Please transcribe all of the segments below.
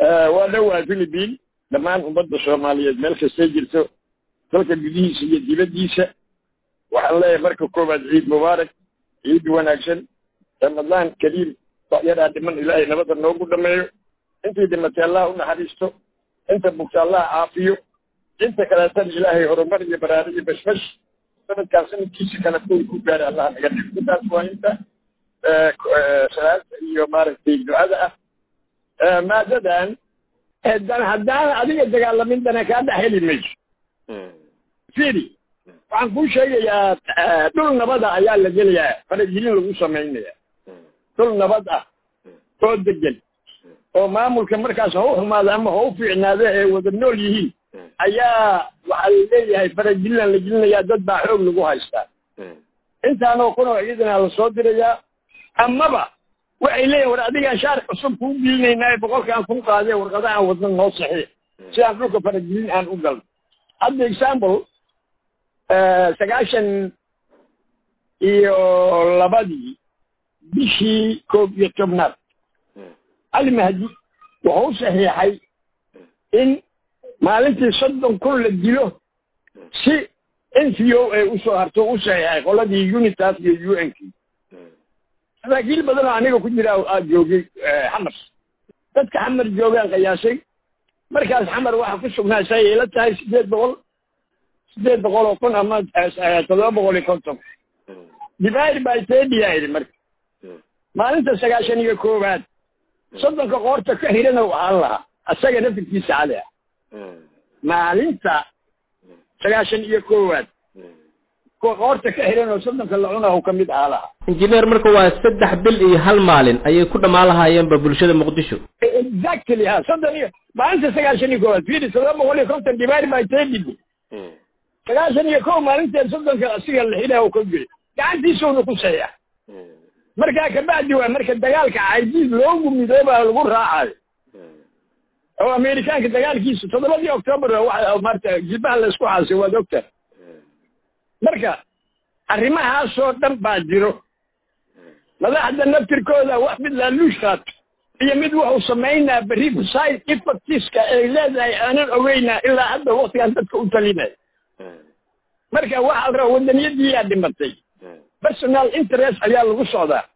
waa dhowaa philibiin dhammaan ummadda soomaaliyeed meel kastay jirto dalka gudihiisa iyo dibaddiisa waxaan leeyahay marka koowaad ciid mubaarak ciid wanaagsan ramadaan kariim yadaa dhiman ilaahay nabadda noogu dhameeyo intii dhimatay allah u naxariisto inta bugta allah caafiyo inta kaleetana ilaahay horumar iyo baraari iyo bashbash sanadkaan sanadkiisa kale kuwi ku gaara allah naga dhigo intaas waa inta salaada iyo maaragtay ducada ah maadadan dan haddaan adiga dagaalamin dana kaa dhex heli mayso firi waxaan kuu sheegayaa dhul nabada ayaa la gelayaa faragelin lagu samaynaya dhul nabad ah oo degan oo maamulka markaas ha u xumaado ama ha u fiicnaado ee wada nool yihiin ayaa waxaa laleeyahay faragelinaan la gelinayaa dad baa xoog lagu haystaa intaanoo kunoo ciidana la soo dirayaa amaba waxay leeyihin war adigaan shaar cusub kuu gelinaynaa boqolkaan kun qaadee warqadahaan wadna noo saxiix si aan dhulka faragelin aan u galno hadda example sagaashan iyo labadii bishii koob iyo tobnaad cali mahdi wuxuu saxiixay in maalintii soddon kun la dilo si n c o ay usoo harto u saxiixay qoladii unitas iyo u n k saraakiil badan oo aniga ku jira aa joogay xamar dadka xamar joogaan qiyaasay markaas xamar waxa ku sugnaa say ila tahay sideed boqol sideed boqol oo kun ama toddoba boqol iyo konton divide by thirty aa idhi marka maalinta sagaashan iyo koowaad soddonka qoorta ka hirana waxaan lahaa asaga nafirkiisa cali ah maalinta sagaashan iyo koowaad qoorta ka xiran oo soddonka la cunahu ka mid ahaa lahaa injineer marka waa saddex bil iyo hal maalin ayay ku dhammaan lahaayeenba bulshada muqdisho exactly ha soddon iyo maalinta sagaashan iyo koowaad firi toddoba boqol iyo konton divide by thirty sagaashan iyo kow maalinteed soddonka asiga la xidha oo ka geli gacantiisuuna ku saxiixa markaa kabacdi waa marka dagaalka caydiid loogu midoobaa lagu raacayo oo amerikaanka dagaalkiisa toddobadii octoobar waxa maarta jilbaha laysku xaasay waad ogta marka arrimahaasoo dhan baa jiro madaxda naftirkooda wax mid laaluush qaato iyo mid wuxuu samaynaa berri side effectiska ay leedahay aanan ogeynaa ilaa hadda waktigaan dadka u talinaya marka waxaa la rabaa wadaniyadiiyaa dhimatay personal interest ayaa lagu socdaa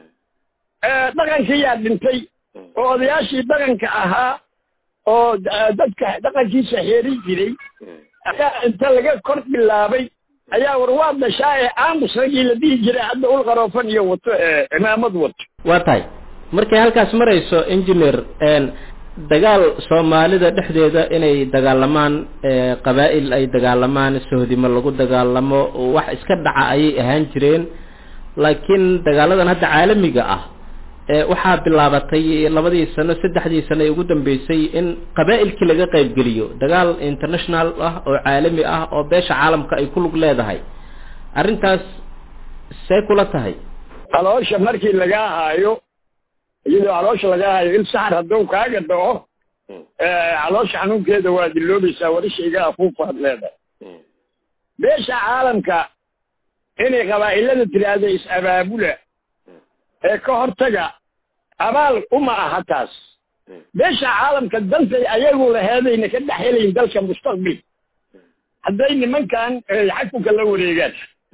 dhaqankiyaa dhintay oo odayaashii dhaqanka ahaa oo dadka dhaqankiisa xeerin jiray ayaa inta laga kor bilaabay ayaa war waa dashaa ee aamus raggii la dhihi jiray hadda ul qaroofan iyo wato cimaamad wato waa tahay markay halkaas marayso engineer dagaal soomaalida dhexdeeda inay dagaalamaan qabaa'il ay dagaalamaan sohdimo lagu dagaalamo wax iska dhaca ayay ahaan jireen laakiin dagaaladan hadda caalamiga ah waxaa bilaabatay labadii sano saddexdii sano ee ugu dambeysay in qabaa'ilkii laga qaybgeliyo dagaal international ah oo caalami ah oo beesha caalamka ay ku lug leedahay arrintaas see kula tahay caloosha markii lagaa haayo iyadoo caloosha lagaa haayo il saxar hadduu kaaga dhaco caloosha xanuunkeeda waa diloobaysaa warishayga afuufaad leedahay beesha caalamka inay qabaa'ilada tiraahdo is-abaabula ee ka hortaga abaal uma aha taas beesha caalamka dantay ayagu laheedayna ka dhex helayn dalka mustaqbil hadday nimankan xakunka la wareegaan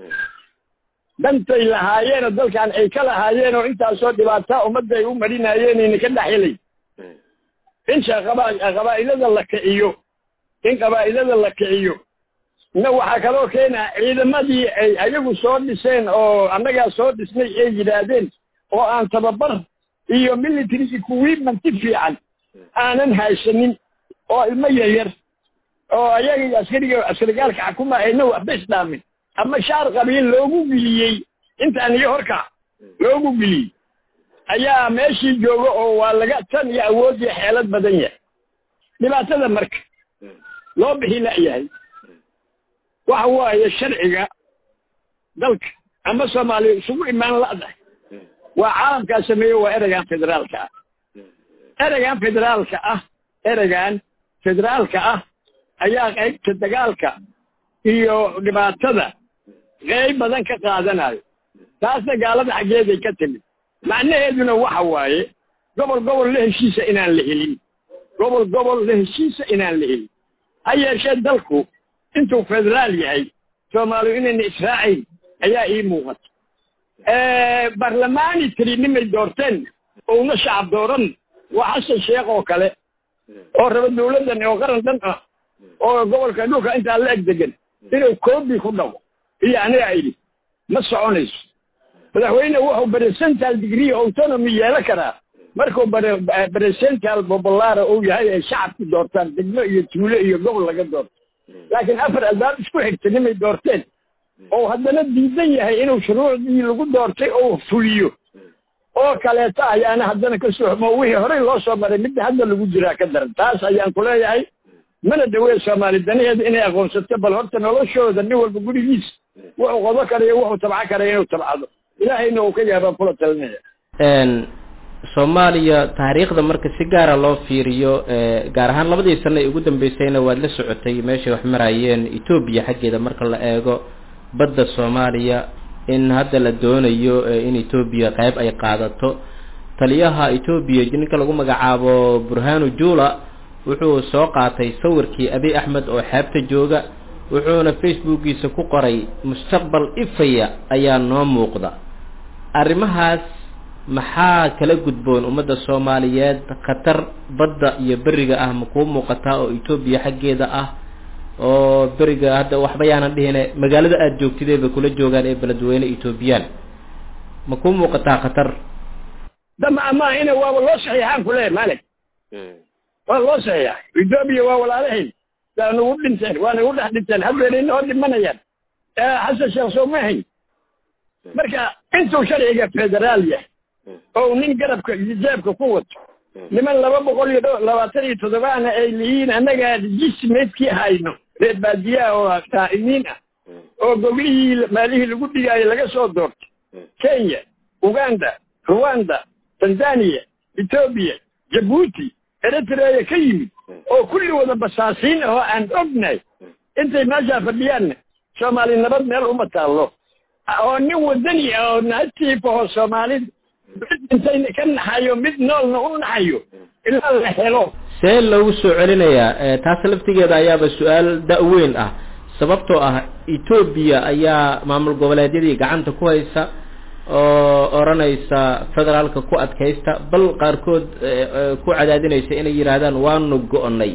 dantay lahaayeenoo dalkan ay ka lahaayeen oo intaasoo dhibaataa ummadda ay u marinayeenayna ka dhex helayn in qabaa'ilada la kiciyo in qabaa'ilada la kiciyo na waxaa kaloo keenaa ciidamadii ay ayagu soo dhiseen oo annagaa soo dhisnay ay yidhaahdeen oo aan tababar iyo military equipment fiican aanan haysanin oo ilmo yaryar oo ayaga askariga askarigaalka xakuma ayna waxba islaamin ama shaar qabiil loogu geliyey intaan iyo horkac loogu geliyey ayaa meeshii jooga oo waa laga tan iyo awood iyo xeelad badan yahay dhibaatada marka loo bixi la'yahay waxa waaye sharciga dalka ama soomaaliya isugu imaan la'dahay waa caalamkaa sameeye waa ereygan federaalka ah ereygan federaalka ah ereygan federaalka ah ayaa qaybta dagaalka iyo dhibaatada qeyb badan ka qaadanayo taasna gaalada xaggeeday ka timid macnaheeduna waxa waaye gobol gobol la heshiisa inaan la helin gobol gobol la heshiisa inaan la helin ha yeeshee dalku intuu federaal yahay soomaaliyu inayna israacayn ayaa ii muuqata barlamaani tiri nimay doorteen ouna shacab dooran waa xasan sheekh oo kale oo raba dawladdan oo qaran dhan ah oo gobolka dhulka intaa la eg degan inuu koobi ku dhaqo iyo aniga idhi ma soconayso madaxweyne wuxuu presental degree autonomy yeelan karaa markuu presental bobolara uu yahay ay shacabku doortaan degmo iyo tuulo iyo gobol laga doorto laakiin afar albaab isku xigta nimay doorteen oo haddana diidan yahay inuu shuruucdii lagu doortay oo fuliyo oo kaleeta ayaana haddana ka soxmo wixii horey loo soo maray midda hadda lagu jiraa ka daran taas ayaan ku leeyahay mana dhawee soomaali danaheeda inay aqoonsato bal horta noloshooda nin walba gurigiis wuxuu qodo karayo wuxuu tabco karaya inuu tabcado ilaahayna uu ka yaabaan kula talinaya soomaaliya taariikhda marka si gaara loo fiiriyo gaar ahaan labadii sano ee ugu dambeysayna waad la socotay meeshay wax marayeen etoobiya xaggeeda marka la eego badda soomaaliya in hadda la doonayo in etoobiya qayb ay qaadato taliyaha etoobiya ninka lagu magacaabo burhanu jula wuxuu soo qaatay sawirkii abi axmed oo xeebta jooga wuxuuna facebookiisa ku qoray mustaqbal ifaya ayaa noo muuqda arrimahaas maxaa kala gudboon ummadda soomaaliyeed khatar badda iyo beriga ah ma kuu muuqataa oo etoobiya xaggeeda ah oo beriga hadda waxba yaanan dhihine magaalada aada joogtidee bay kula joogaan ee beledweyne etoobiyaan ma kuu muuqataa khatar dama amaa ina waaba loo saxiixaan ku leeyahy malik waa loo saxiixay etoobiya waa walaalahayn waa nagu dhinteen waa nagu dhex dhinteen haddeena inoo dhimanayaan xasan sheekh soo ma hayn marka intuu sharciga federaal yahay oo nin garabka iyo jeebka ku wato niman laba boqol iyo dho labaatan iyo toddobaana ay lihiin annagaa jismeedkii hayno reer baadiyaha oo qaa'imiin ah oo goglihii maalihii lagu dhigaayo laga soo doortay kenya uganda ruwanda tanzania etoobiya jabuuti eritreya ka yimid oo kulli wada basaasiin ahoo aan ognahay intay meeshaa fadhiyaanna soomaali nabad meel uma taallo oo nin wadani ah oo naatiif ahoo soomaalida mid intayna ka naxayo mid noolna u naxayo ilaa la helo see loogu soo celinayaa taas laftigeeda ayaaba su-aal da-weyn ah sababtoo ah etoobiya ayaa maamul goboleedyadii gacanta ku haysa oo odhanaysa federaalka ku adkaysta bal qaarkood ku cadaadinaysa inay yidhaahdaan waanu go-nay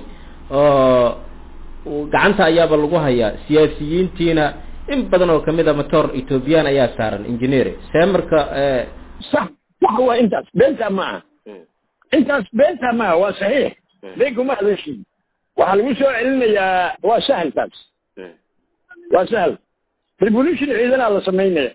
oo gacanta ayaaba lagu hayaa siyaasiyiintiina in badan oo kamid a motor ethoobiyan ayaa saaran engineer see marka sax sax waa intaas beentaa ma aha intaas beentaa maaha waa saxiix been kuma hadashin waxaa lagu soo celinayaa waa sahal taas waa sahal revolution ciidanaa la samaynaya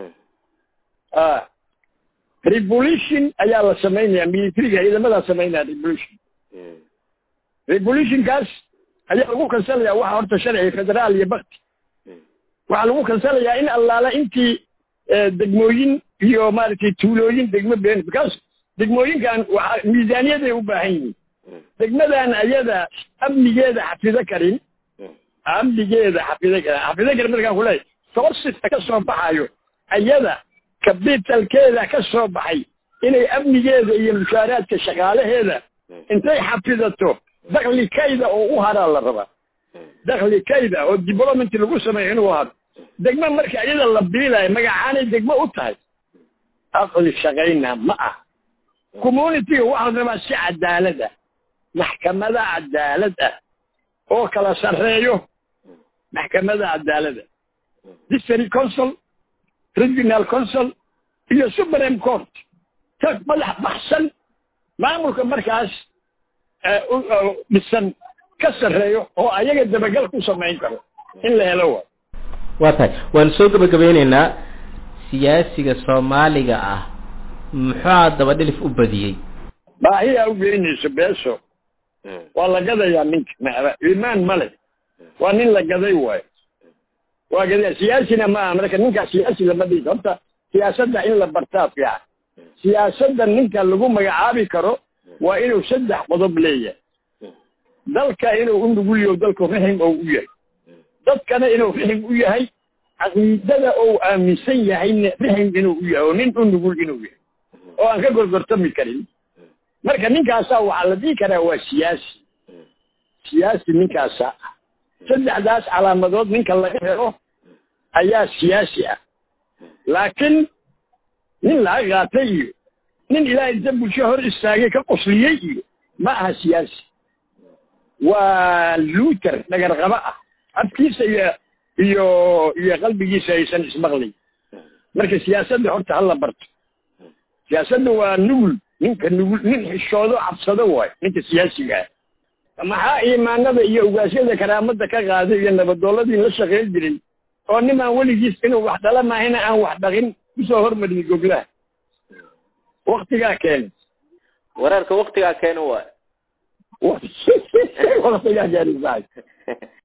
a revolution ayaa la samaynaya militariga ciidamadaa samaynaya revolution revolutionkaas ayaa lagu kansalaya waxa horta sharciga federaal iyo bakti waxaa lagu kansalayaa in allaala intii degmooyin iyo maaragtay tuulooyin degmo been because degmooyinkan waa miisaaniyaday u baahan yihiin degmadan ayada amnigeeda xafido karin amnigeeda xafido karin xafido karin markaan kuleeyahy soosita ka soo baxayo ayada kabitalkeeda ka soo baxay inay amnigeeda iyo mushaaraadka shaqaalaheeda intay xafidato dakli kayda oo u haraa la rabaa dakli kayda oo development lagu sameeyo inuu haro degmo marka iyada la biilayo magacaanay degmo u tahay aqli shaqayna ma ah communityga waxaa la rabaa si cadaalad ah maxkamada cadaalad ah oo kala sarreeyo maxkamada cadaalada district council regional council iyo supreme court ka madax baxsan maamulka markaas dhisan ka sarreeyo oo ayaga dabagal ku samayn karo in la helo wa waa tahay waan soo gabagabeyneynaa siyaasiga soomaaliga ah muxua daba dhilif u badiyey baahiyaa u geynayso beeso waa la gadayaa ninka imaan male waa nin la gaday waayo waa gadaya siyaasina ma aha marka ninkaa siyaasi lama dhigi horta siyaasadda in la bartaa fiican siyaasadda ninka lagu magacaabi karo waa inuu saddex qodob leeyahay dalka inuu u nugulyo dalku rixim oo u yahay dadkana inuu rixim u yahay caqiidada ou aaminsan yahayna rixim inuu u yahay oo nin u nugul inuu yahay oo aan ka gorgortami karin marka ninkaasaa waxaa la dhihi karaa waa siyaasi siyaasi ninkaasaa ah saddexdaas calaamadood ninka laga helo ayaa siyaasi ah laakiin nin laga qaatay iyo nin ilaahay inta bulsho hor istaagay ka qosliyey iyo ma aha siyaasi waa luuter dhagarqabo ah afkiisa iyo iyo iyo qalbigiisa aysan ismaqlay marka siyaasadda horta hala barto siyaasadda waa nugul ninka nugul nin xishoodo cabsado waay ninka siyaasiga ah maxaa iimaanada iyo ugaasyada karaamada ka qaaday iyo nabadooladii la shaqayn jiray oo nimaan weligiis inuu wax dhala maahina aan wax dhaqin kusoo hormariyey goglaha waktigaa keenay wararka waktigaa keena waay waktigaa keenay